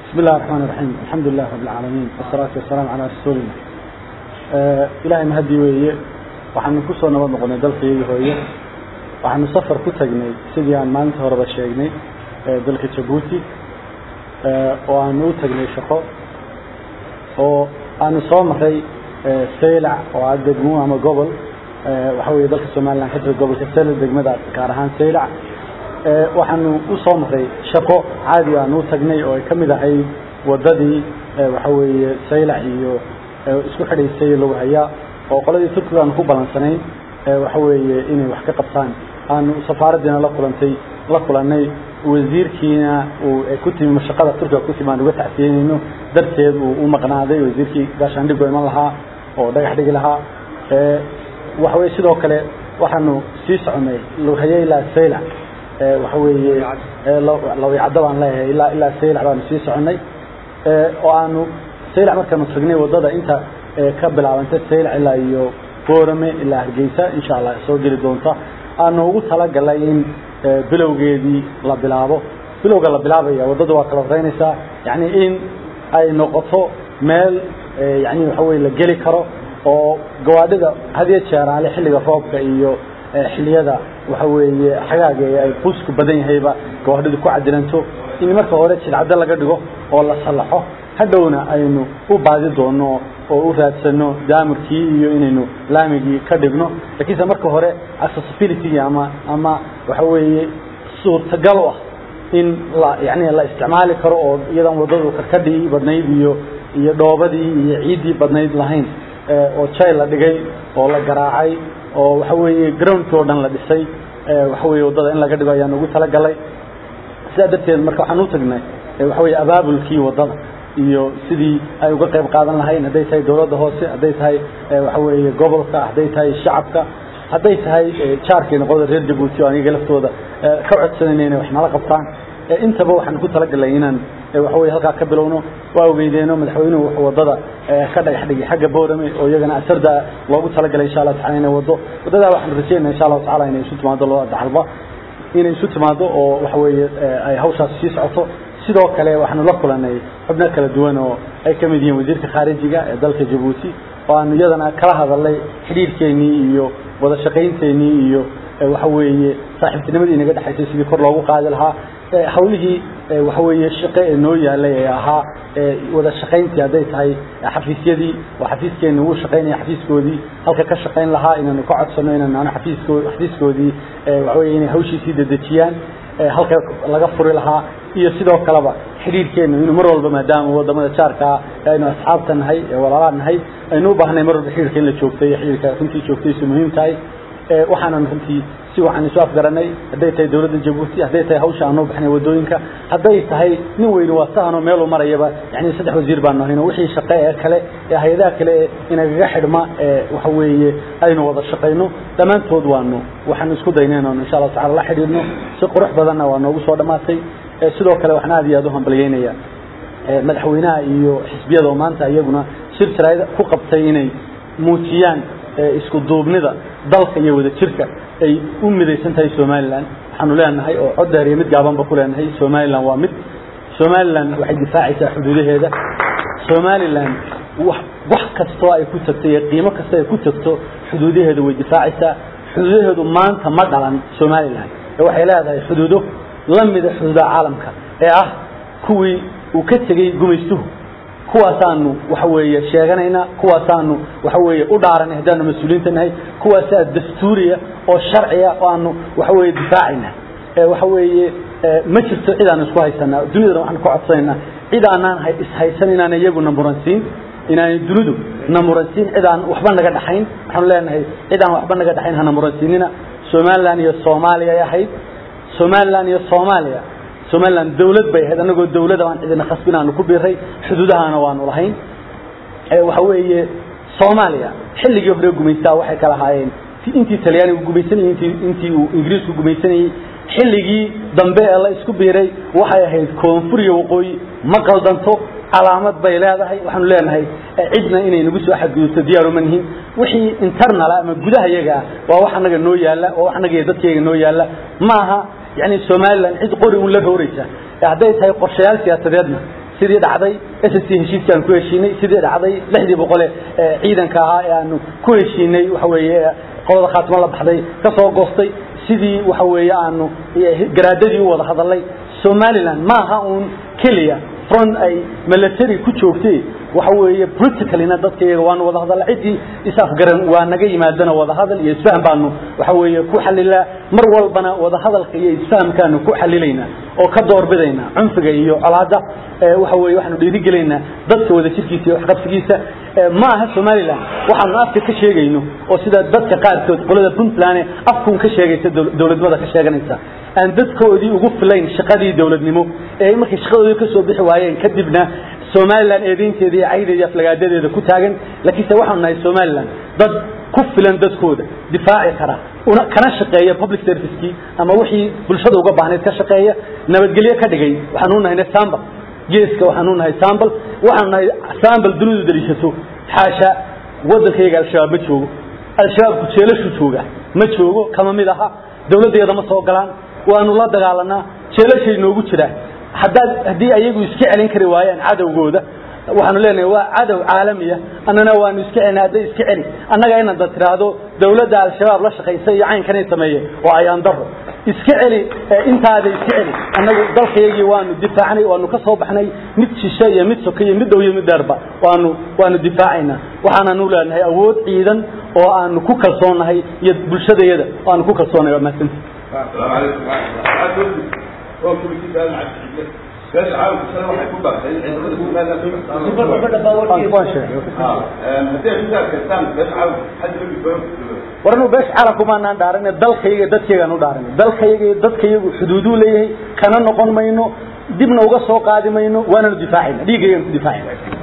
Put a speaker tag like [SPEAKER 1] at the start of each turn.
[SPEAKER 1] بسم الله الرحمن الرحيم الحمد لله رب العالمين والصلاة والسلام على رسول الله إلهي مهدي ويه waxaanu ku soo nabad noqonay dalkayga hooye waxaanu safar ku tagnay sidii aan maalinta horeba sheegnay dalka jabuuti oo aanu u tagnay shaqo oo aanu soo maray saylac oo ah degmo ama gobol waxa weeye dalka somaliland ka jira gobolka sela degmada gaar ahaan saylac waxaanu u soo maray shaqo caadi aanu u tagnay oo ay ka mid ahayd wadadii waxa weeye saylac iyo isku xidhaysay lagu hayaa oo qoladii turkiga aanu ku balansanayn waxa weeye inay wax ka qabtaan aanu safaaradiina la kulantay la kulanay wasiirkiina uu ku timi mashaqada turkiga ku timi aan uga tacsiyeynayno darteed uu u maqnaaday wasiirkii gaashaandhigo iman lahaa oo dhagax dhigi lahaa waxa weye sidoo kale waxaanu sii soconay luhaye ilaa saylac waxa weeye lawicaddo baan leeyahay ilaa ilaa saylac baanu sii soconay oo aanu saylac markaanu tagnay wadada inta ka bilaabanta saylac ilaa iyo boorame ilaa hargeysa insha allah soo geli doonta aanu ugu talagalay in bilowgeedii la bilaabo bilowga la bilaabaya waddadu waa kala horeynaysaa yani in ay noqoto meel yani waxa weye la geli karo oo gawaadhida hadiyo jeeraale xilliga roobka iyo xiliyada waxa weeye xagaaga ay quusku badan yahayba gawaadhidu ku cadilanto in marka hore jilcaddo laga dhigo oo la sallaxo hadhowna aynu u baadi doono oo u raadsano daamurkii iyo inaynu laamigii ka dhigno lakiinse marka hore accessibility ama ama waxa weeye suurtagal u ah in la yani la isticmaali karo oo iyadan waddadu karkadhii badnayd iyo iyo dhoobadii iyo ciiddii badnayd lahayn oo jay la dhigay oo la garaacay oo waxa weeye groundkii oo dhan la dhisay waxa weye waddada in laga dhigo ayaan ugu talagalay sidaa darteed marka waxaan u tagnay waxa weye abaabulkii waddada iyo sidii ay uga qayb qaadan lahayn hadday tahay dowladda hoose hadday tahay waxa weeye gobolka hadday tahay shacabka hadday tahay jaarkeena qolada reer jabuuti oo aniga laftooda ka codsanayna inay wax nala qabtaan intaba waxaan ku talagalay inaan waxa weye halkaa ka bilowno waa ogeydeeno madaxweynuhu wuxuu waddada ka dhagax dhigay xagga boorame oo iyagana asarda loogu talagalay insha allahu tacala inay waddo waddadaa waxaanu rajeynaa insha allahu tacala inay isu timaado labada dacalba inay isu timaado oo waxa weeye ay hawshaas sii socoto sidoo kale waxaanu la kulanay xubno kala duwan oo ay ka mid yihiin wasiirka khaarijiga ee dalka jabuuti oo aanu iyadana kala hadalnay xidhiirkeennii iyo wada shaqaynteenii iyo waxa weeye saaxiibtinimadii inaga dhexaysay sidii kor loogu qaadi lahaa hawlihii waxa weeye shaqe ee noo yaalay ee ahaa wada shaqayntii hadday tahay xafiisyadii oo xafiiskeenni uu shaqaynaya xafiiskoodii halka ka shaqayn lahaa inaanu ka codsano inaanu xafiisko xafiiskoodii waxa weye inay hawshiisii dedejiyaan halka laga furi lahaa iyo sidoo kaleba xidhiirkeennu inuu mar walba maadaama wadamada jaarkaa aynu asxaabta nahay ee walaalaa nahay aynu u baahnay mar walba xidhiirka in la joogtay xidhiirka runtii joogtaysu muhiim tahay waxaanan runtii si waxaan isu afgaranay hadday tahay dowladda jabuuti hadday tahay hawsha aan noo baxnay waddooyinka hadday tahay nin weyne waa sahanoo meeluu marayaba yani saddex wasiir baan nahayno wixii shaqe ee kale ee hay-adaha kale ee inagaga xidhma ee waxa weeye aynu wada shaqayno dhammaantood waanu waxaanu isku daynay inaanu insha allahu tacala la xidhiidhno si qurux badanna waa noogu soo dhammaatay sidoo kale waxaan aad iyo aad u hambalyeynaya madaxweynaha iyo xisbiyada oo maanta iyaguna shir jaraa'id ku qabtay inay muujiyaan isku duubnida dalka iyo wada jirka ay u midaysan tahay somalilan waxaanu leenahay oo cod dheer iyo mid gaabanba ku leenahay somalilan waa mid somalilan waxay difaacaysaa xuduudaheeda somalilan wax kastoo ay ku tagto iyo qiimo kastoo ay ku tagto xuduudaheeda way difaacaysaa xuduudaheedu maanta ma dhalan somalilan ee waxay leedahay xuduudo la mida xuduudaha caalamka ee ah kuwii uu ka tegey gumaystuhu kuwaasaanu waxa weeye sheeganaynaa kuwaasaanu waxa weeye u dhaaranay haddaanu mas-uuliyiinta nahay kuwaasaa dastuuriya oo sharciya oo aanu waxa weeye difaacayna waxa weeye ma jirto cid aanu isku haysanaa dunidana waxaanu ka codsanaynaa cid aanaan ishaysan inaana iyaguna muransiin inaanay dunidu na muransiin cid aan waxba naga dhaxayn waxaanu leenahay cid aan waxba naga dhaxayn hana muransiinina somalilan iyo soomaaliya ay ahayd somalilan iyo soomaaliya somalilan dawlad bay ahayd anagoo dawlada aan cidina khasbin aanu ku biiray xuduudahana waanu lahayn waxa weeye soomaaliya xilligii hore gumaystaa waxay kala ahaayeen intii talyaanigu gumaysanayey intii intii uu ingiriisku gumaysanayey xilligii dambe ee la isku biiray waxay ahayd koonfur iyo waqooyi ma qaldanto calaamad bay leedahay waxaanu leenahay cidna inay nagu soo xadgudubto diyaaru ma nihin wixii internal ama gudaha yaga ah waa wax annaga noo yaalla waa wax annaga iyo dadkayga noo yaalla maaha yani somalilan cid qori un la rooraysa hadday tahay qorshayaal siyaasadeedna sidii dhacday s s c heshiiskii aan ku heshiinay sidii dhacday lixdii boqole ciidanka ahaa ee aanu ku heshiinay waxa weeye qolada khaatimo la baxday ka soo goostay sidii waxa weeye aanu garaadadii u wada hadalay somaliland maaha uun keliya front ay military ku joogtay waxa weeye politicalina dadka iyaga waanu wada hadalla ciddii is-afgaran waa naga yimaadana wada hadal iyo isfaham baanu waxa weeye ku xalilaa mar walbana wada hadalka iyo isfahamkaanu ku xalilaynaa oo ka doorbidaynaa cunfiga iyo colaada waxa weeye waxaanu dhiirigelaynaa dadka wada jirkiisa iyo waxqabsigiisa ma aha somaliland waxaanu afka ka sheegayno oo sida dadka qaarkood qolada puntland afkuun ka sheegaysa dowladnimada ka sheeganaysa aan dadkoodii ugu filayn shaqadii dowladnimo ee markay shaqadoodii ka soo bixi waayeen kadibna somaliland eedaynteeda iyo caydeeda iyo aflagaadadeeda ku taagan laakiinse waxaanu nahay somaliland dad ku filan dadkooda difaaci kara una kana shaqeeya public servicekii ama wixii bulshada uga baahnayd ka shaqeeya nabadgelyo ka dhigay waxaanu nahay sambal geeska waxaanu nahay sambal waxaanu nahay sambal dunidu daliishato xaasha waddankayga al-shabaab ma joogo al-shabaabku jeelashu jooga ma joogo kama mid aha dowladdeeda ma soo galaan waanu la dagaalanaa jeelashay noogu jiraan haddaad haddii ayagu iska celin kari waayaan cadowgooda waxaanu leenahay waa cadow caalamiya annana waanu iska celina hadday iska celi annaga inaad da tiraahdo dowladda al-shabaab la shaqaysa iyo caynkanay sameeye oo ayaan daro iska celi intaada iska celi annagu dalkayagii waanu difaacnay waanu ka soo baxnay mid shishe iyo mid soke iyo mid dhow iyo mid dheerba waanu waanu difaacaynaa waxaananu leenahay awood ciidan oo aanu ku kalsoonnahay iyo bulshadayada oo aanu ku kalsoonahay waa mahadsanti
[SPEAKER 2] السلام عليكم ورحمة الله هو كل شيء قال مع الشيخ ليش عاوز سنة واحد يكون بقى
[SPEAKER 1] warnu beesh caalamkumaanaan dhaaran dalkayga dadkaygaan u dhaaran dalkayga dadkayagu xuduuduu leeyahay kana noqon mayno dibna uga soo qaadi mayno waananu difaacayna dhiiggaygaan ku difaacayna